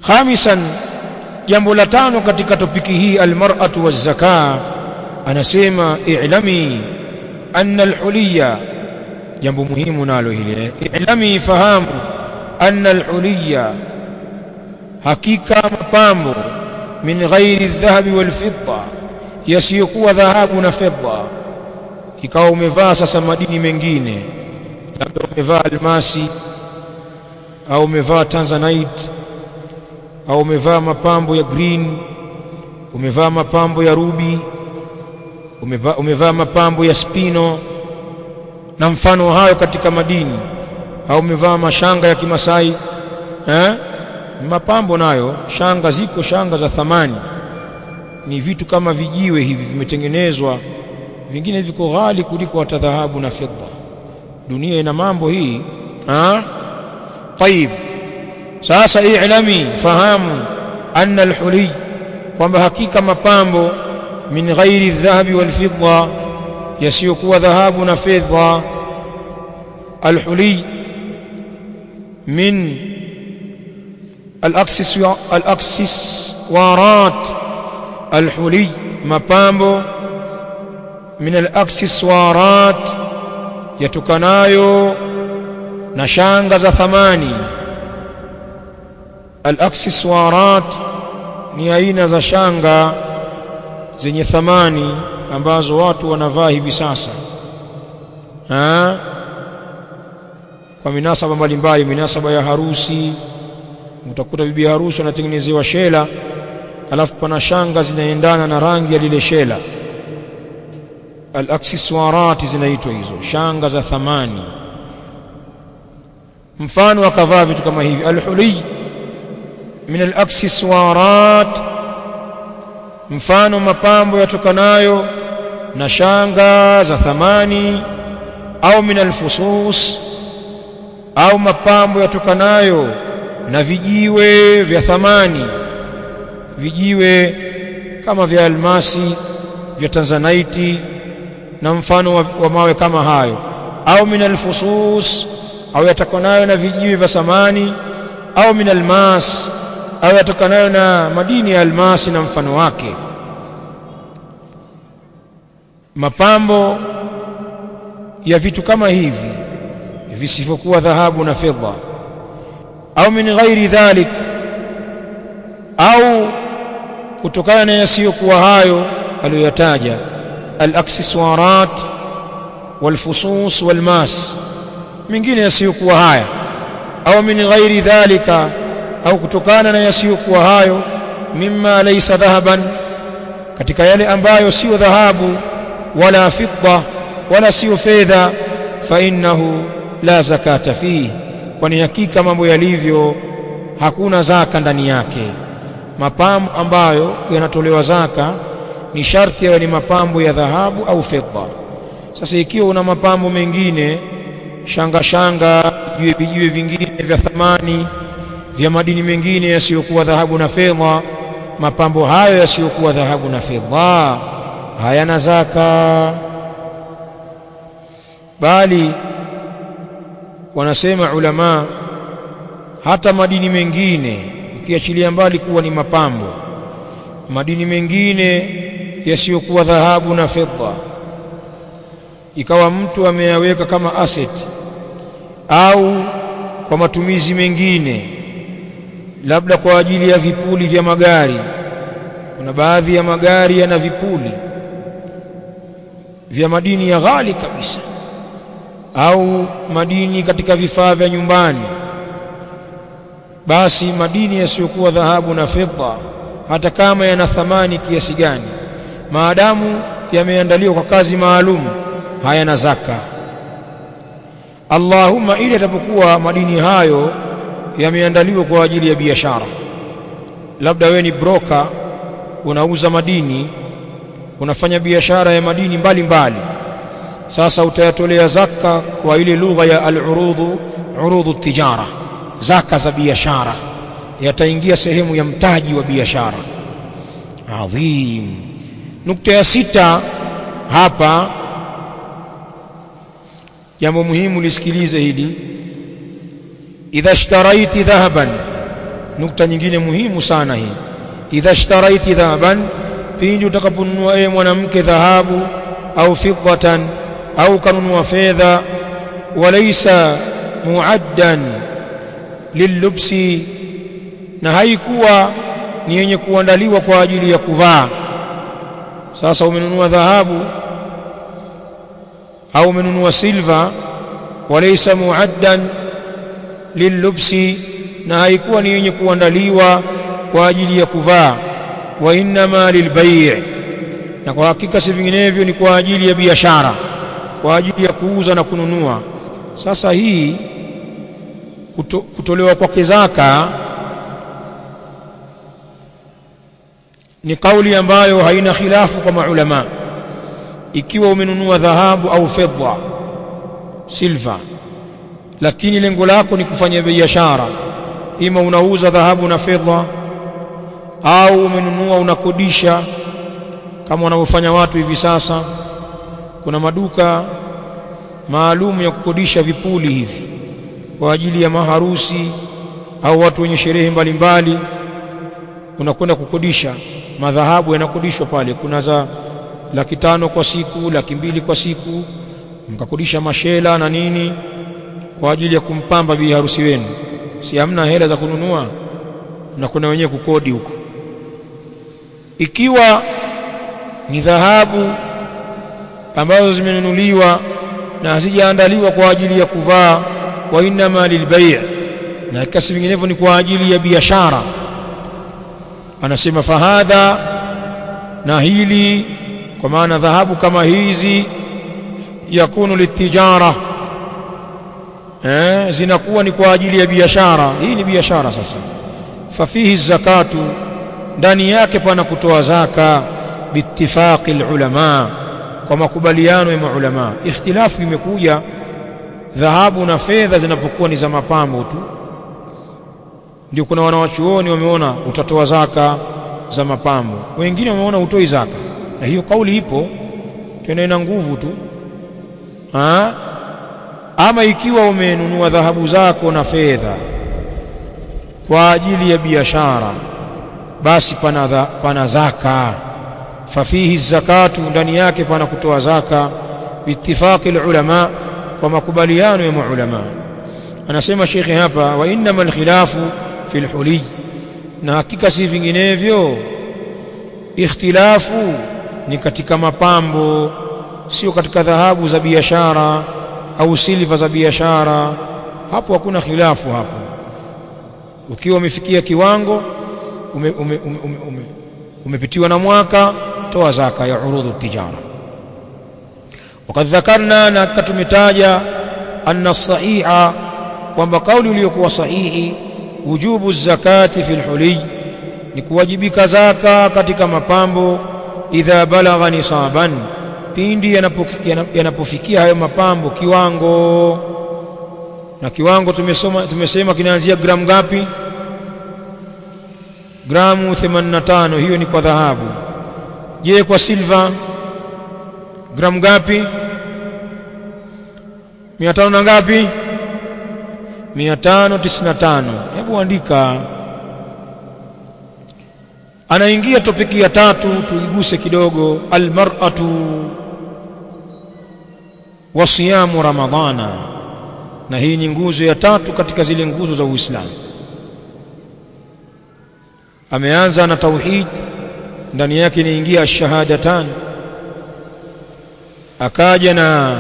khamisan jambo la tano katika topiki hii almar'atu wazaka anasema i'lami anna alhuliya jambo muhimu nalo hili i'lami fahamu anna alhuliya hakika mapambo min ghairi dhahabi wal fidda yasiyokuwa dhahabu na fedha ikawa umevaa sasa madini mengine labda umevaa almasi au umevaa tanzanite au umevaa mapambo ya green umevaa mapambo ya ruby umevaa, umevaa mapambo ya spino na mfano hayo katika madini au umevaa mashanga ya kimasai eh? mapambo nayo shanga ziko shanga za thamani ni vitu kama vijiwe hivi vimetengenezwa vingine viko ghali kuliko hata dhahabu na fedha dunia ina mambo hii ha طيب sasa i'lami fahamu anna alhuli kwamba hakika mapambo min ghairi dhahabi wal fidda yasiyokuwa dhahabu na fedha alhuli min alaksiswarat alhuli mapambo min alaksiswarat yatokanayo na shanga za thamani alaksiswarat ni aina za shanga zenye thamani ambazo watu wanavaa hivi sasa ha? kwa minasaba mbalimbali minasaba ya harusi utakuta bibi harusi anatengenezewa shela alafu pana shanga zinaendana na rangi ya lile shela alaksiswarat zinaitwa hizo shanga za thamani mfano akavaa vitu kama hivi alhuli min alaksiswarat mfano mapambo yatokanayo na shanga za thamani au min alfusus au mapambo yatokanayo na vijiwe vya thamani vijiwe kama vya almasi vya tanzanite na mfano wa, wa mawe kama hayo au min alfusus au yatokanayo na vijiwe vya samani au min almas au yatokanayo na madini ya almasi na mfano wake mapambo ya vitu kama hivi visivyokuwa dhahabu na fedha au min ghairi dhalik au kutokana na yasiyokuwa hayo aliyoyataja alaksiswarat walfusus walmas mingine yasiyokuwa haya au min ghairi dhalika au kutokana na yasiyokuwa hayo mimma laysa dhahaban katika yale ambayo sio dhahabu wala fidda wala sio fedha fa innahu la zakata fihi kwani hakika mambo yalivyo hakuna zaka ndani yake mapambo ambayo yanatolewa zaka ni sharti yawe ni mapambo ya dhahabu au fedha sasa ikiwa una mapambo mengine shanga shanga vijiwe vijiwe vingine vya thamani vya madini mengine yasiyokuwa dhahabu na fedha mapambo hayo yasiyokuwa dhahabu na fedha hayana zaka bali wanasema ulama hata madini mengine ukiachilia mbali kuwa ni mapambo madini mengine yasiyokuwa dhahabu na fedha ikawa mtu ameyaweka kama asset au kwa matumizi mengine labda kwa ajili ya vipuli vya magari kuna baadhi ya magari yana vipuli vya madini ya ghali kabisa au madini katika vifaa vya nyumbani basi madini yasiyokuwa dhahabu na fedha hata kama yana thamani kiasi gani maadamu yameandaliwa kwa kazi maalum hayana zaka Allahumma ili atapokuwa madini hayo yameandaliwa kwa ajili ya biashara labda wewe ni broker unauza madini unafanya biashara ya madini mbalimbali mbali. sasa utayatolea zaka kwa ile lugha ya al-urudhu urudhu tijara zaka za biashara yataingia sehemu ya mtaji wa biashara adhim nukta ya sita hapa jambo muhimu lisikilize hili idha ishtaraiti dhahaban nukta nyingine muhimu sana hii idha ishtaraiti dhahaban pindi utakaponunua ewe mwanamke dhahabu au fiddatan au kanunua fedha walaysa muaddan lillubsi na haikuwa ni yenye kuandaliwa kwa ajili ya kuvaa sasa umenunua dhahabu au umenunua silva walaysa muaddan lillubsi na haikuwa ni yenye kuandaliwa kwa ajili ya kuvaa wa innama lilbai' na kwa hakika si vinginevyo ni kwa ajili ya biashara kwa ajili ya kuuza na kununua sasa hii kuto, kutolewa kwake zaka ni kauli ambayo haina khilafu kwa maulama ikiwa umenunua dhahabu au fedha silva lakini lengo lako ni kufanya biashara ima unauza dhahabu na fedha au umenunua unakodisha kama wanavyofanya watu hivi sasa kuna maduka maalum ya kukodisha vipuli hivi kwa ajili ya maharusi au watu wenye sherehe mbalimbali unakwenda kukodisha madhahabu yanakodishwa pale kuna za laki tano kwa siku laki mbili kwa siku mkakodisha mashela na nini kwa ajili ya kumpamba bi harusi wenu si hamna hela za kununua mnakwenda wenyewe kukodi huko ikiwa ni dhahabu ambazo zimenunuliwa na hazijaandaliwa kwa ajili ya kuvaa wa innama lilbai' na kasi vinginevyo ni kwa ajili ya biashara anasema fahadha na hili kwa maana dhahabu kama hizi yakunu litijara eh zinakuwa ni kwa ajili ya biashara hii ni biashara sasa fafihi zakatu ndani yake pana kutoa zaka biittifaqi ulama kwa makubaliano ya maulama ikhtilafu imekuja dhahabu na fedha zinapokuwa ni za mapambo tu ndio kuna wanawachuoni wameona utatoa zaka za mapambo wengine wameona utoi zaka na hiyo kauli ipo tena ina nguvu tu ha? ama ikiwa umenunua dhahabu zako na fedha kwa ajili ya biashara basi pana, dha, pana zaka fafihi zakatu ndani yake pana kutoa zaka biittifaqi ulama kwa makubaliano ya maulama anasema shekhe hapa wa innama alkhilafu fi alhuliy na hakika si vinginevyo ikhtilafu ni katika mapambo sio katika dhahabu za biashara au silva za biashara hapo hakuna khilafu hapo ukiwa umefikia kiwango ume, ume, ume, ume, ume, umepitiwa na mwaka toa zaka ya urudhu tijara wakad dhakarna na tumetaja anna sahiha kwamba kauli iliyokuwa sahihi wujubu zakati fil huliy ni kuwajibika zaka katika mapambo idha balagha nisaban pindi yanapofikia yanapo hayo mapambo kiwango na kiwango tumesoma tumesema kinaanzia gramu ngapi gramu 85 hiyo ni kwa dhahabu je kwa silva gramu ngapi 500 na ngapi 595 hebu andika anaingia topiki ya tatu tuiguse kidogo almar'atu wa siyamu ramadhana na hii ni nguzo ya tatu katika zile nguzo za Uislamu ameanza na tauhid ndani yake inaingia ash-shahadatan akaja na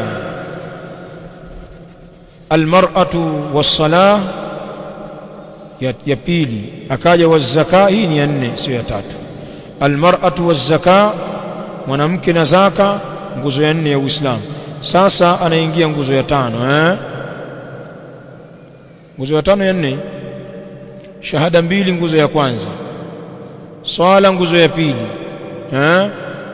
almar'atu was-salah ya, ya pili akaja waz-zaka hii ni ya nne sio ya tatu almar'atu waz-zaka mwanamke na zaka nguzo ya nne ya Uislamu sasa anaingia nguzo ya tano eh nguzo ya tano ya nne shahada mbili nguzo ya kwanza swala nguzo ya pili eh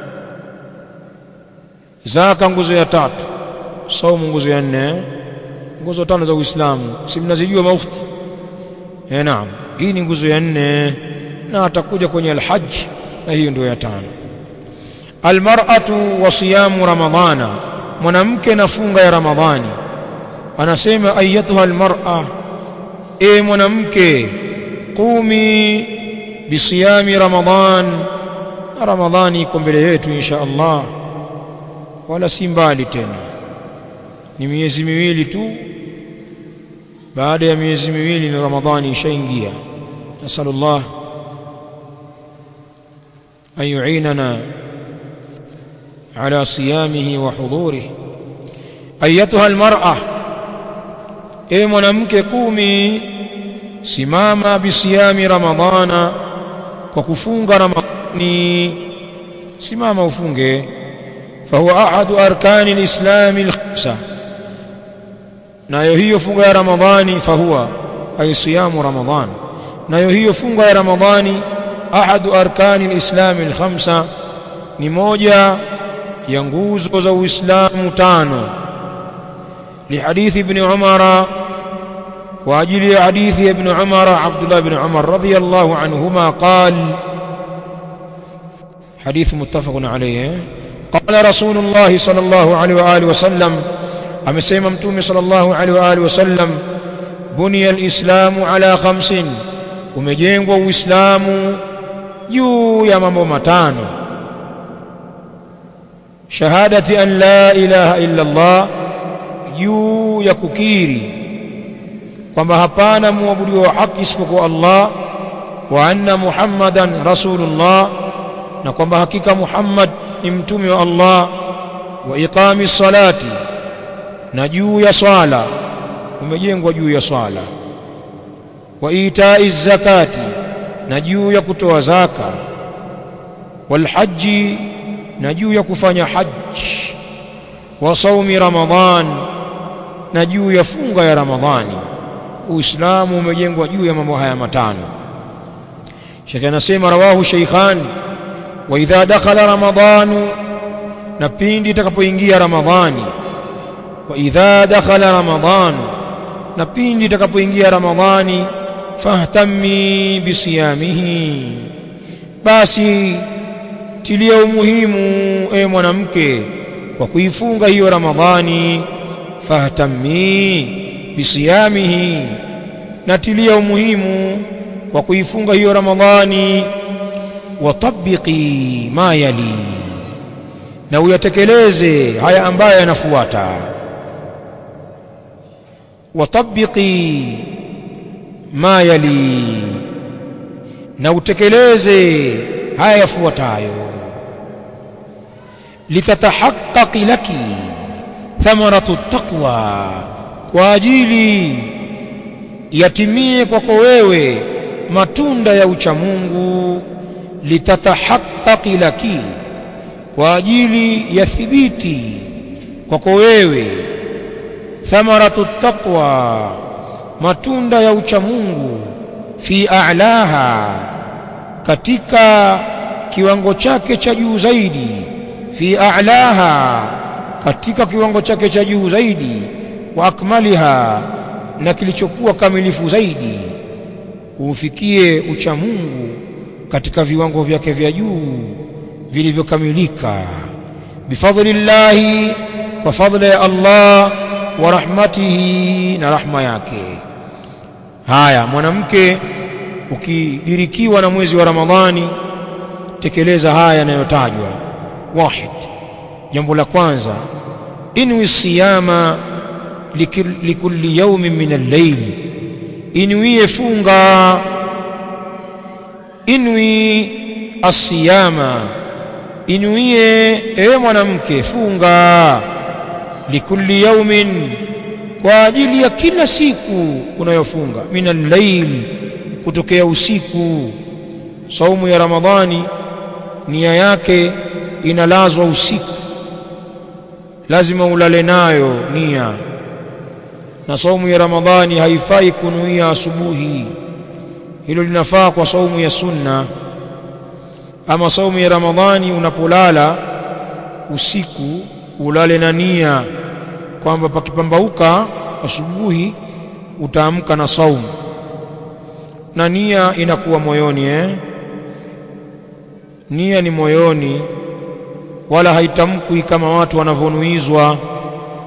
zaka nguzo ya tatu saumu nguzo ya nne nguzo tano za Uislamu si mnazijua maufti eh naam hii ni nguzo ya nne na atakuja kwenye alhajj na hiyo ndio ya tano almar'atu wa siyamu ramadhana mwanamke na funga ya ramadhani anasema ayatuha almar'a e mwanamke qumi bisiyami ramadan na ramadhani iko mbele yetu insha Allah wala si mbali tena ni miezi miwili tu baada ya miezi miwili ni ramadhani ishaingia nasalullah an yu'inana ala siyamihi wa hudurihi ayatuha almar'a e mwanamke kumi simama bisiyami ramadhana kwa kufunga ramadhani simama ufunge fahuwa ahadu arkani lislami alkhamsa nayo hiyo funga ya ramadhani fahuwa ay siyamu ramadhan nayo hiyo funga ya ramadhani ahadu arkani lislami alkhamsa ni moja ya nguzo za uislamu tano لحديث ابن عمر واجل حديث ابن عمر عبد الله بن عمر رضي الله عنهما قال حديث متفق عليه قال رسول الله صلى الله عليه واله وسلم امسيما متوم صلى الله عليه واله وسلم بني الاسلام على خمس umejengwa uislamu juu ya mambo matano shahadati an la ilaha illa allah juu ya kukiri kwamba hapana muabudiwa wa haki isipokuwa Allah wa anna Muhammadan rasulullah na kwamba hakika Muhammad ni mtume wa Allah wa iqami salati na juu ya swala umejengwa juu ya swala wa itai zakati na juu ya kutoa zaka wal haji na juu ya kufanya haji wa saumi ramadhan na juu ya funga ya Ramadhani. Uislamu umejengwa juu ya mambo haya matano. Sheikh anasema rawahu Sheikhan, wa idha dakhala Ramadhanu, na pindi itakapoingia Ramadhani. Wa idha dakhala Ramadhanu, na pindi itakapoingia Ramadhani, fahtammi bisiyamihi, basi tilia umuhimu e mwanamke kwa kuifunga hiyo Ramadhani fahtammi bisiyamihi natilia umuhimu kwa kuifunga hiyo ramadhani watabiqi ma yali na uyatekeleze haya ambayo yanafuata watabiqi ma yali na utekeleze haya yafuatayo litatahaqqaqi laki thamaratu taqwa kwa ajili yatimie kwako wewe matunda ya uchamungu litatahaqqaqi laki kwa ajili ya thibiti kwako wewe thamaratu taqwa matunda ya uchamungu fi a'laha katika kiwango chake cha juu zaidi fi a'laha katika kiwango chake cha juu zaidi wa akmaliha na kilichokuwa kamilifu zaidi ufikie ucha Mungu katika viwango vyake vya juu vilivyokamilika bifadlillahi kwa fadla ya Allah wa rahmatihi na rahma yake haya mwanamke ukidirikiwa na mwezi wa Ramadhani tekeleza haya yanayotajwa wahid jambo la kwanza inwi siyama likulli yawmin min al-layl inwie funga inwi asiyama inwie ewe mwanamke funga likulli yawmin kwa ajili ya kila siku unayofunga min al-layl kutokea usiku saumu ya ramadhani nia yake inalazwa usiku lazima ulale nayo nia na saumu ya ramadhani haifai kunuia asubuhi hilo linafaa kwa saumu ya sunna ama saumu ya ramadhani unapolala usiku ulale na nia kwamba pakipambauka asubuhi utaamka na saumu na nia inakuwa moyoni eh? nia ni moyoni wala haitamkwi kama watu wanavyonuizwa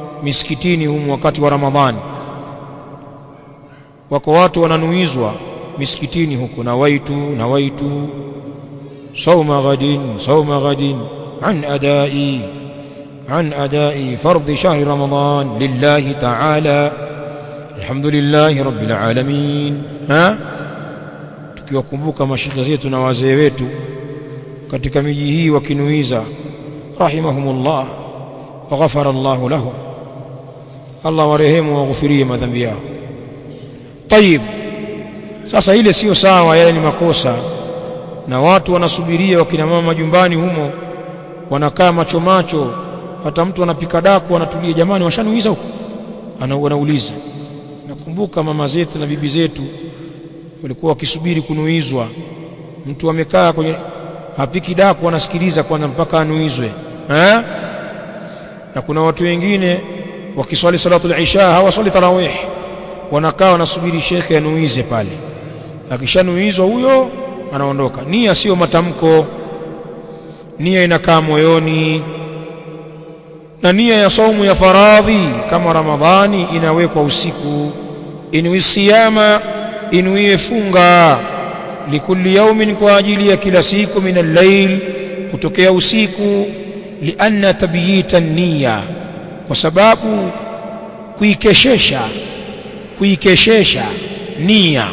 misikitini humu wakati wa Ramadhani. Wako watu wananuizwa misikitini huko nawaitu nawaitu sauma ghadin sauma ghadin an adai عن أداء فرض شهر رمضان لله تعالى الحمد لله رب العالمين ها tukiwakumbuka mashekhe zetu na wazee wetu katika miji hii wakinuiza rahimahumullah wa ghafara Allah lahum Allah warehemu waghufirie madhambi yao tayib sasa ile sio sawa yale ni makosa na watu wanasubiria wakina mama majumbani humo wanakaa macho macho hata mtu anapika daku anatulia jamani washanuiza huko anauliza nakumbuka mama zetu na bibi zetu walikuwa wakisubiri kunuizwa mtu amekaa kwenye hapiki daku anasikiliza kwanza mpaka anuizwe eh na kuna watu wengine wakiswali salatu al-isha hawaswali tarawih wanakaa wanasubiri shekhe anuize pale akishanuizwa huyo anaondoka nia sio matamko nia inakaa moyoni na nia ya saumu ya faradhi kama ramadhani inawekwa usiku inwi siyama inwie funga likulli yaumin kwa ajili ya kila siku min al-layl kutokea usiku lianna tabyita niyya kwa sababu kuikeshesha kuikeshesha nia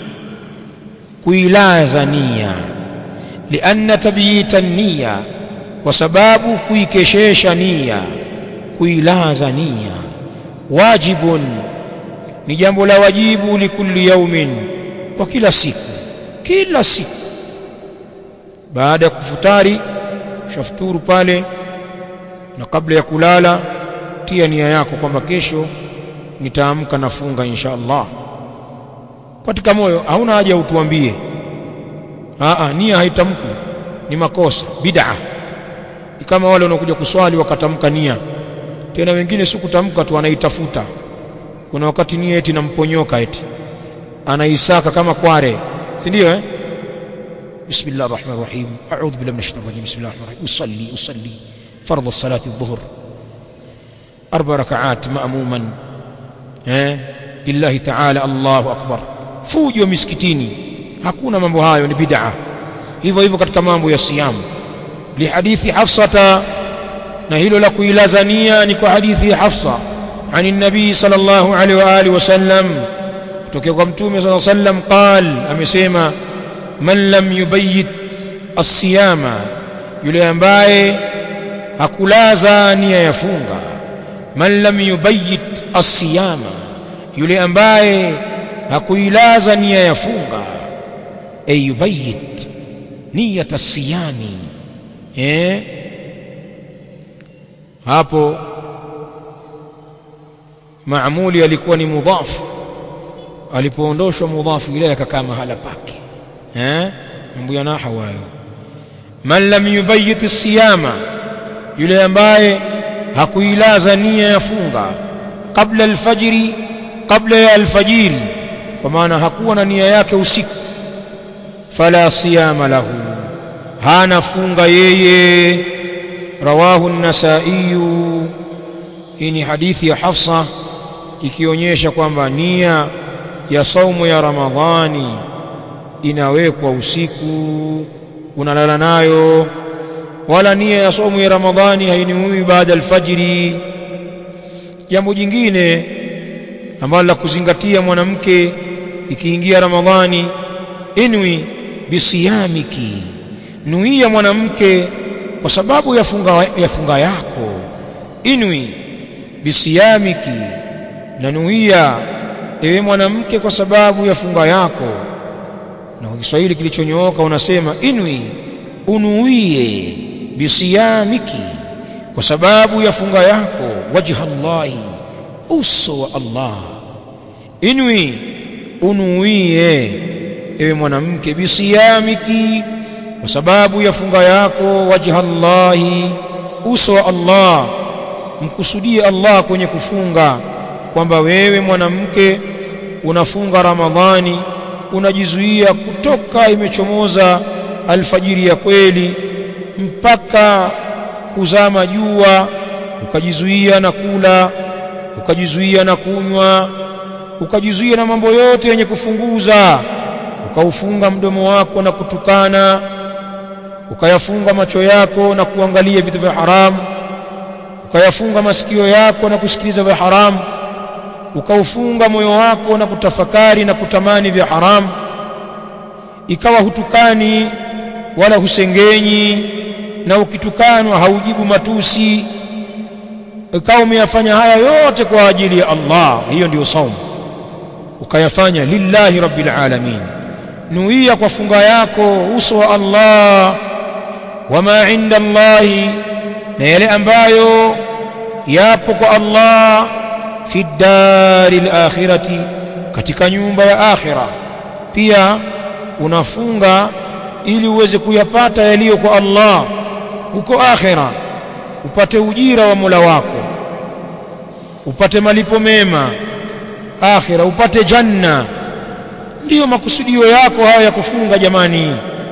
kuilaza nia lianna tabyita niyya kwa sababu kuikeshesha nia kuilaza nia wajibun ni jambo la wajibu likulli yaumin kwa kila siku kila siku baada ya kufutari shafuturu pale na kabla ya kulala tia nia yako kwamba kesho nitaamka nafunga insha Allah katika moyo hauna haja utuambie aa nia haitamkwi ni makosa bid'a ni kama wale wanaokuja kuswali wakatamka nia tena wengine si kutamka tu anaitafuta kuna wakati nia eti namponyoka eti anaisaka kama kware si ndio eh بسم الله الرحمن الرحيم أعوذ بالله من الشيطان الرجيم بسم الله الرحمن الرحيم أصلي أصلي فرض الصلاة الظهر أربع ركعات مأموما eh lillahi ta'ala Allahu akbar fujo miskitini hakuna mambo hayo ni bid'a hivyo hivyo katika mambo ya siamu lihadithi hafsata na hilo la kuilazania ni kwa hadithi ya hafsa عن النبي صلى الله عليه واله وسلم kutoka kwa mtume صلى الله عليه وسلم قال amesema man lam yubayyit as-siyama yule ambaye hakulaza nia ya funga man lam yubayyit as-siyama yule ambaye hakuilaza nia ya funga ay yubayyit niyat as-siyami eh hapo maamuli alikuwa ni mudhaf alipoondoshwa mudhafu ile akakaa mahala pake eh mambo ya nahwu hayo man lam yubayyit as-siyama yule ambaye hakuilaza nia ya funga kabla alfajiri kabla ya alfajiri kwa maana hakuwa na nia yake usiku fala siyama lahu hana funga yeye rawahu an-nasai hii ni hadithi ya Hafsa ikionyesha kwamba nia ya saumu ya Ramadhani inawekwa usiku unalala nayo wala nia ya saumu ya Ramadhani hainiui baada alfajiri jambo jingine ambalo la kuzingatia mwanamke ikiingia Ramadhani inwi bisiyamiki nuia mwanamke kwa sababu ya funga, ya funga yako inwi bisiyamiki na nuia ewe mwanamke kwa sababu ya funga yako na kwa Kiswahili kilichonyooka unasema inwi unuie bisiyamiki kwa sababu ya funga yako wajha Allahi uso wa Allah inwi unuie ewe mwanamke bisiyamiki kwa sababu ya funga yako wajha Allahi uso wa Allah mkusudie Allah kwenye kufunga kwamba wewe mwanamke unafunga Ramadhani unajizuia kutoka imechomoza alfajiri ya kweli mpaka kuzama jua ukajizuia na kula ukajizuia na kunywa ukajizuia na mambo yote yenye kufunguza ukaufunga mdomo wako na kutukana ukayafunga macho yako na kuangalia vitu vya haramu ukayafunga masikio yako na kusikiliza vya haramu ukaufunga moyo wako na kutafakari na kutamani vya haramu ikawa hutukani wala husengenyi na ukitukanwa haujibu matusi ikawa umeyafanya haya yote kwa ajili ya Allah hiyo ndiyo saumu ukayafanya lillahi rabbil alamin nuia kwa funga yako uso wa Allah wama inda Allahi na yale ambayo yapo kwa Allah fi dari akhirati katika nyumba ya akhira pia unafunga ili uweze kuyapata yaliyo kwa Allah huko akhira upate ujira wa Mola wako upate malipo mema akhira upate janna ndiyo makusudio yako haya ya kufunga jamani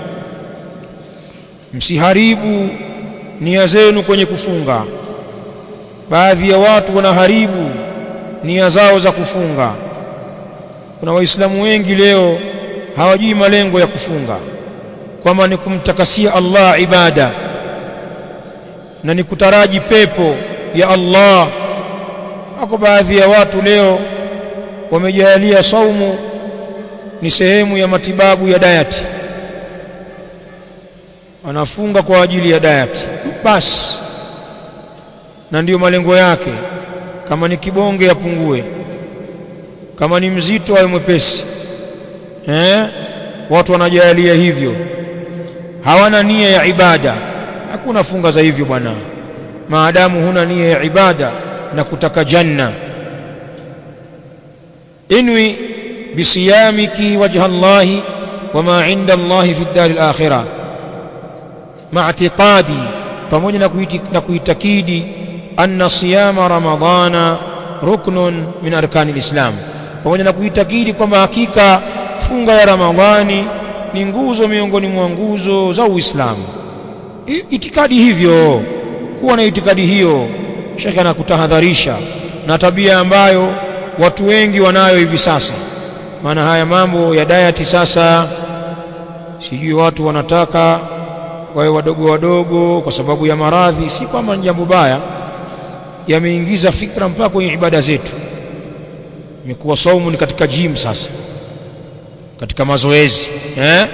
msiharibu nia zenu kwenye kufunga baadhi ya watu wanaharibu nia zao za kufunga kuna waislamu wengi leo hawajui malengo ya kufunga kwamba ni kumtakasia Allah ibada na ni kutaraji pepo ya Allah wako baadhi ya watu leo wamejalia saumu ni sehemu ya matibabu ya diet anafunga kwa ajili ya diet basi na ndiyo malengo yake kama ni kibonge yapungue kama ni mzito awe mwepesi eh watu wanajalia hivyo hawana nia ya ibada hakuna funga za hivyo bwana maadamu huna nia ya ibada na kutaka janna inwi bisiyamiki wajha Allah wama inda Allah fi dar al-akhirah ma'tiqadi pamoja na na kuitakidi anna siyama ramadhana ruknun min arkani al-islam pamoja na kuitakidi kwamba hakika funga ya ramadhani ni nguzo miongoni mwa nguzo za Uislamu itikadi hivyo kuwa na itikadi hiyo shekhe anakutahadharisha na tabia ambayo watu wengi wanayo hivi sasa maana haya mambo ya diet sasa sijui watu wanataka wawe wadogo wadogo kwa sababu ya maradhi si kwamba ni jambo baya yameingiza fikra mpaka kwenye ibada zetu imekuwa saumu ni katika gym sasa katika mazoezi eh?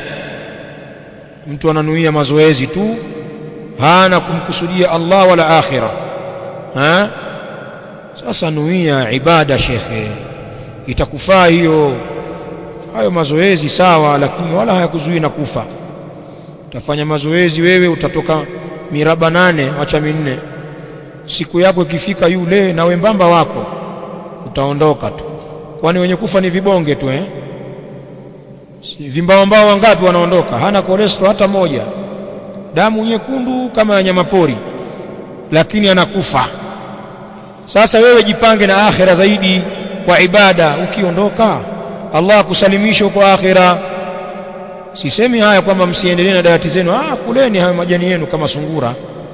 mtu ananuia mazoezi tu hana kumkusudia Allah wala akhira eh? sasa nuia ibada shekhe itakufaa hiyo hayo mazoezi sawa lakini wala hayakuzuii na kufa utafanya mazoezi wewe utatoka miraba nane wacha minne siku yako ikifika yule na wembamba wako utaondoka tu kwani wenye kufa ni vibonge tu eh si, vimbawambao wangapi wanaondoka hana cholesterol hata moja damu nyekundu kama ya nyamapori lakini anakufa sasa wewe jipange na akhira zaidi kwa ibada ukiondoka Allah akusalimisha huko akhira sisemi haya kwamba msiendelee na dayati zenu ah kuleni hayo majani yenu kama sungura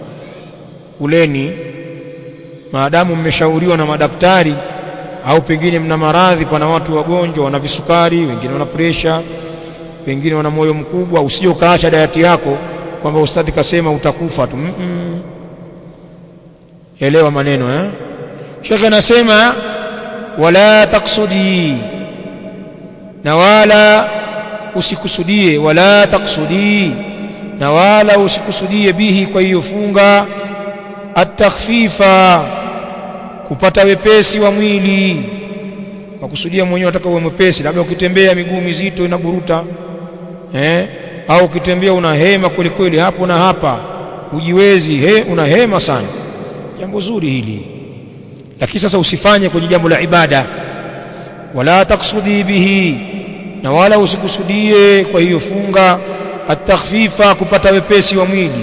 kuleni maadamu mmeshauriwa na madaktari au pengine mna maradhi pana watu wagonjwa wana visukari wengine wana presha wengine wana moyo mkubwa usije ukaacha dayati yako kwamba ustadhi kasema utakufa tu mm -mm. elewa maneno eh shekhe anasema wala taksudi na wala usikusudie wala taksudi na wala usikusudie bihi kwa hiyo funga atakhfifa kupata wepesi wa mwili kwa kusudia mwenyewe unataka uwe mwepesi labda ukitembea miguu mizito inaburuta eh au ukitembea una hema kweli kweli hapo na hapa ujiwezi he una hema sana jambo zuri hili lakini sasa usifanye kwenye jambo la ibada wala taksudi bihi na wala usikusudie kwa hiyo funga atakhfifa kupata wepesi wa mwili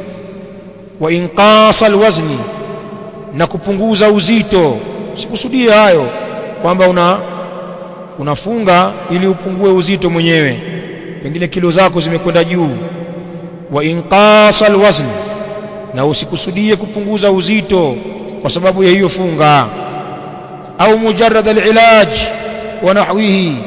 wa inqasa alwazni na kupunguza uzito usikusudie hayo kwamba una unafunga ili upungue uzito mwenyewe pengine kilo zako zimekwenda juu wa inqasa alwazn na usikusudie kupunguza uzito kwa sababu ya hiyo funga au mujarrad alilaj wa nahwihi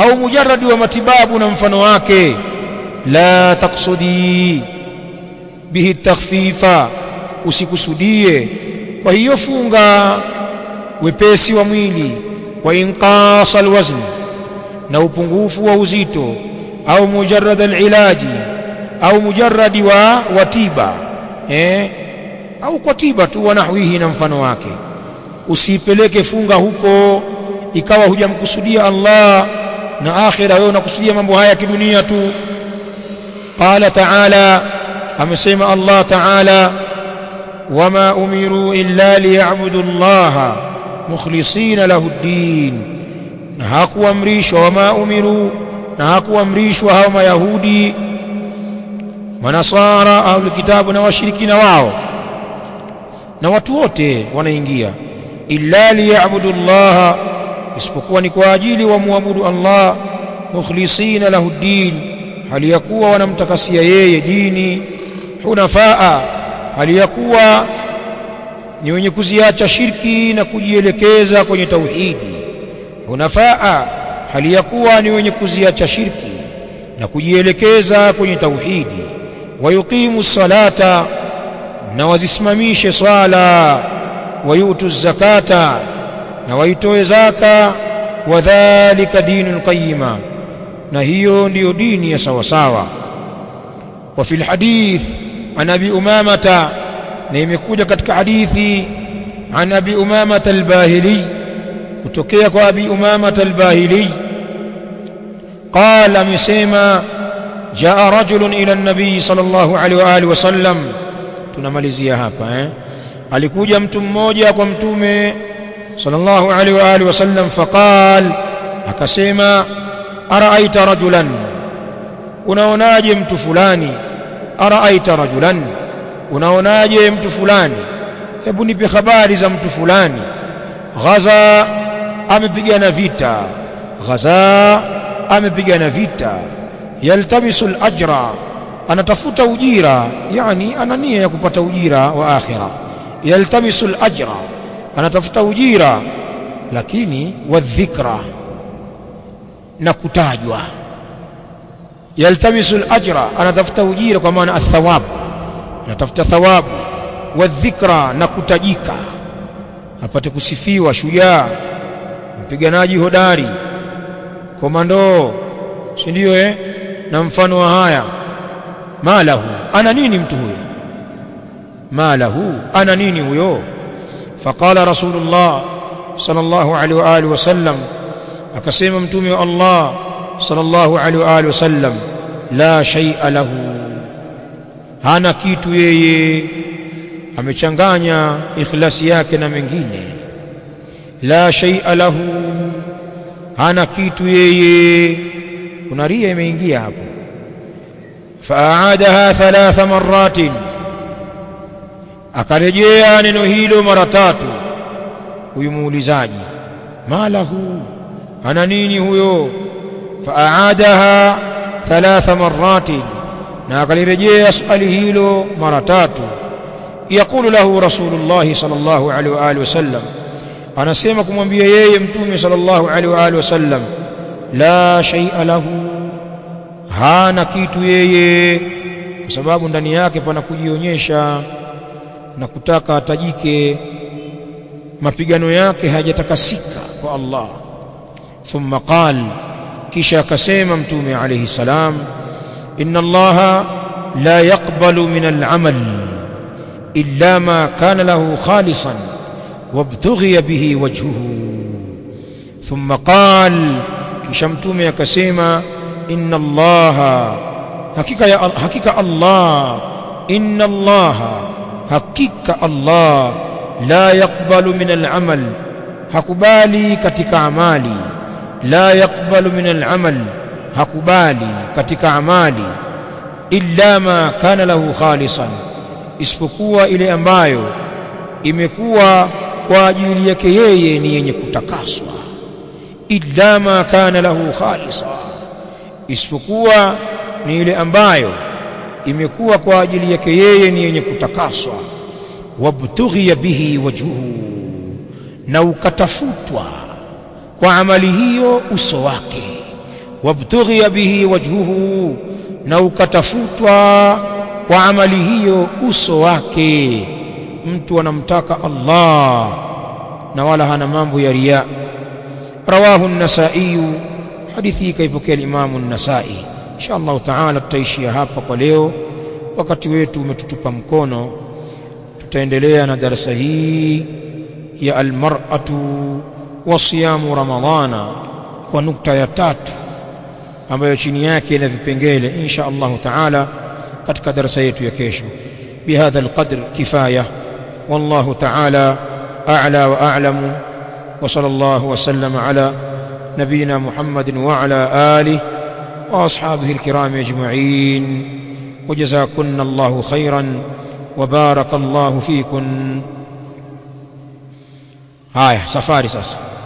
au mujarradi wa matibabu na mfano wake la taksudi bihi takhfifa usikusudie kwa hiyo funga wepesi wa mwili wa inqasa alwazn na upungufu wa uzito au mujarrad alilaji au mujarradi wa watiba eh au kwa tiba tu wa nahwihi na mfano wake usipeleke funga huko ikawa hujamkusudia Allah na akhira wewe unakusudia mambo haya kidunia tu qala ta'ala amesema Allah ta'ala wama umiru illa liya'budu Allah mukhlisina lahu ad-din na hakuamrishwa wama umiru na hakuamrishwa hao mayahudi manasara au kitabu na washirikina wao na watu wote wanaingia illa liya'budu Allah isipokuwa ni kwa ajili wa muabudu Allah mukhlisina lahu din hali ya kuwa wanamtakasia yeye dini hunafaa hali ya kuwa ni wenye kuziacha shirki na kujielekeza kwenye tauhidi hunafaa hali ya kuwa ni wenye kuziacha shirki na kujielekeza kwenye tauhidi wayuqimu salata na wazisimamishe swala wayutu zakata na waitoe zaka wadhalika dinul qayyima na hiyo ndiyo dini ya sawa sawa wa fil hadith an abi umamata na imekuja katika hadithi an abi umamata al-bahili kutokea kwa abi umamata al-bahili قال amesema jaa rajulun ila an-nabii sallallahu alaihi wa alihi wasallam tunamalizia hapa eh alikuja mtu mmoja kwa mtume sallallahu alaihi wa alihi wasallam faqal akasema araaita rajulan unaonaje mtu fulani araaita rajulan unaonaje mtu fulani hebu nipe habari za mtu fulani ghaza amepigana vita ghaza amepigana vita yaltamisu al-ajra anatafuta ujira yani ana nia ya kupata ujira wa akhira yaltamisu al-ajra anatafuta ujira lakini wadhikra na kutajwa yaltamisu al-ajra anatafuta ujira kwa maana athawab anatafuta thawabu wadhikra na kutajika apate kusifiwa shujaa mpiganaji hodari komando si ndio eh na mfano wa haya malahu ana nini mtu huyo malahu ana nini huyo faqala rasulullah sallallahu alaihi wa alihi wasallam akasema mtume wa Allah sallallahu alaihi wa alihi wasallam la shay'a lahu hana kitu yeye amechanganya ikhlasi yake na mengine la shay'a lahu hana kitu yeye kuna ria imeingia hapo faaadaha thalatha maratin akarejea neno hilo mara tatu huyu muulizaji malahu ana nini huyo faaadaha thalatha maratin na akalirejea swali hilo mara tatu yaqulu lahu rasulullah sallallahu alaihi wa alihi wasallam anasema kumwambia yeye mtume sallallahu alaihi wa alihi wasallam la shay'a lahu hana kitu yeye kwa sababu ndani yake pana kujionyesha na kutaka atajike mapigano yake hayajatakasika kwa Allah thumma qal kisha akasema mtume alayhi salam inna Allah la yaqbalu min al-amal illa ma kana lahu khalisan wabtughiya bihi wajhuhu thumma qal kisha mtume akasema inna allaha hakika ya hakika allah inna allaha hakika allah la yaqbalu min al'amal hakubali katika amali la yaqbalu min al'amal hakubali katika amali illa ma kana lahu khalisan isipokuwa ile ambayo imekuwa kwa ajili yake yeye ni yenye kutakaswa illa ma kana lahu khalisa isipokuwa ni ile ambayo imekuwa kwa ajili yake yeye ni yenye kutakaswa wabtughiya bihi wajhuhu na ukatafutwa kwa amali hiyo uso wake wabtughiya bihi wajhuhu na ukatafutwa kwa amali hiyo uso wake mtu anamtaka Allah na wala hana mambo ya riya rawahu an-nasa'i hadithi hii kaipokea al-Imam an-Nasa'i insha Allah taala tutaishia hapa kwa leo wakati wetu umetutupa mkono tutaendelea na darasa hii ya al-mar'atu wa siyamu ramadhana kwa nukta ya tatu ambayo chini yake ina vipengele insha Allah taala katika darasa yetu ya kesho bihadha alqadr kifaya wallahu taala a'la wa a'lamu wa sallallahu wa sallama ala nabina Muhammadin wa ala alihi wa ashabihi alkiram ajma'in وجزاكن الله خيرا وبارك الله فيكن هاي سفاري ساسا